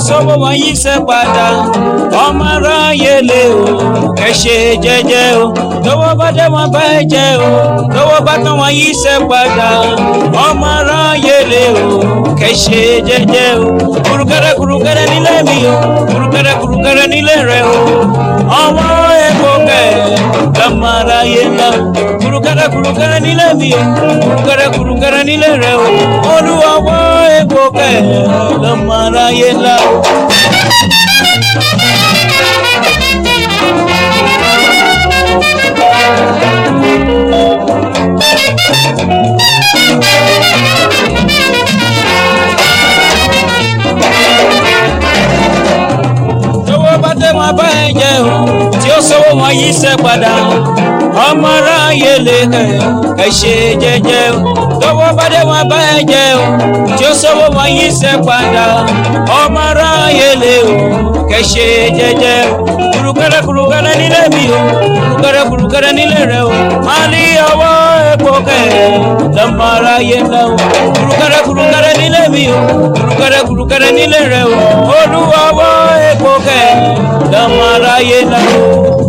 sọ́wọ́ wọn yí sẹ́ padà ọmọ aráyé lè o ẹ ṣe jẹ́jẹ́ o tọwọ́ bá dé wọn bá ẹ jẹ́ o tọwọ́ bá tán wọn yí sẹ́ padà ọmọ aráyé lè o kẹ ṣe jẹ́jẹ́ o kùrùkẹrẹ kùrùkẹrẹ nílé mi o kùrùkẹrẹ kùrùkẹrẹ nílé rẹ o ọmọ epo kẹ lọmọ aráyé ńlá o kùrùkẹrẹ kùrùkẹrẹ nílé mi o kùrùkẹrẹ kùrùkẹrẹ nílé rẹ o olúwọwọ epo kẹ lọmọ aráyé ńlá o. tọwọ́ bá tẹ wọn bá ẹ jẹ o tí ó sọwọ́ wọn yí sẹ́ padà ọmọ aráyé lè kẹ ẹ ṣe jẹ́jẹ́ o tọwọ́ bá tẹ wọn bá ẹ jẹ o tí ó sọwọ́ wọn yí sẹ́ padà ọmọ aráyé lè o kẹ ṣe jẹ́jẹ́ o kùrùkẹrẹ kùrùkẹrẹ nílé mi o kùrùkẹrẹ kùrùkẹrẹ nílé rẹ o máa ní ọwọ́ epo kẹ lọmọ aráyé ńlá o kùrùkẹrẹ kùrùkẹrẹ nílé mi o kùrùkẹrẹ kùrùkẹrẹ nílé rẹ o olúwa ọwọ́ epo kẹ lọmọ aráyé ńlá o.